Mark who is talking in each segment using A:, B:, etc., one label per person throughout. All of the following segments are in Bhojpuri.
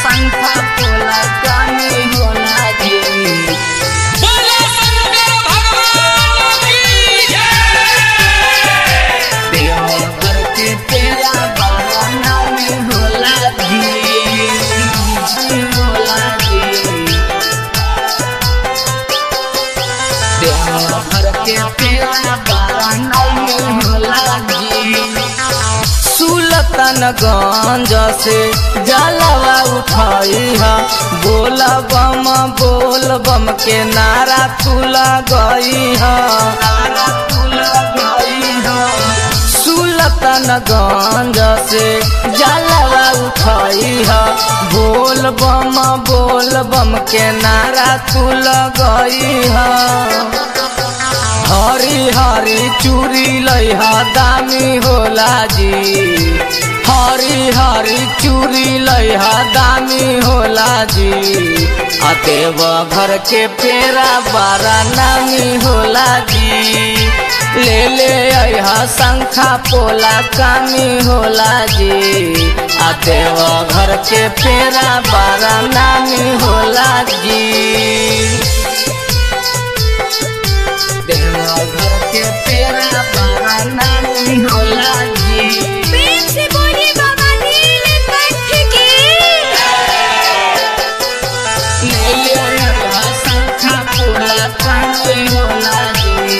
A: पंखा पोला कानी होला जी
B: बोलो शंकर भगवान की जय
A: देवघर के तेरा बाबा नाम होला जी होला जी देवघर के तेरा बाबा नाम होला जी सुलतानगंज से जलवा उठाई है बोल बम बोल बम के नारा तुला गई है नारा तुला गई है सुलतानगंज से जलवा उठाई है बोल बम बोल बम के नारा तुला गई है हरी हरी चूड़ी लइहा दामी होला जी हरी हरी चूड़ी लइहा दामी होला जी आ देव घर के पेरा बारा नामी होला जी ले ले अहा शंखा पोला कामी होला जी आ देव घर के पेरा बारा नामी होला जी देवघर के पेरा बाबा नानी होला जी
C: प्रेम से बोलिए बाबा नीलकंठ की
A: ले ले रहा शंखा पूरा कानी होला जी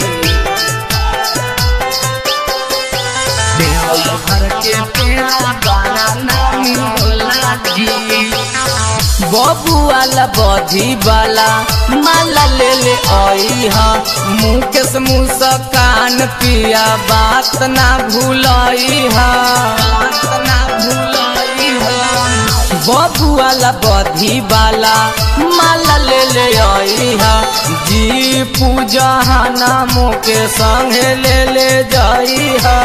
A: देवघर के पेरा बाबा नानी होला जी बबू वाला बधी वाला माला ले ले आई हा मुकेश मुस्कान पिया बात ना भूलाई हा बात ना भूलाई हा बबू वाला बधी वाला माला ले ले आई हा जी पूजा नामों के संगे ले ले जाई हा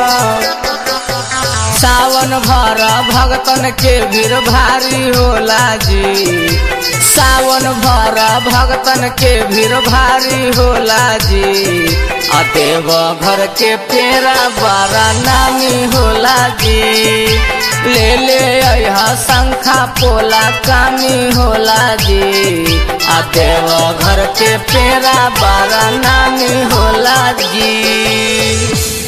A: सावन भर भगतन के भीड़ भारी होला जी सावन भर भगतन के भीड़ भारी होला जी आ देव घर के पेरा बड़ा नामी होला जी ले ले अहा शंखा पोला कामी होला जी आ देव घर के पेरा बड़ा नामी होला जी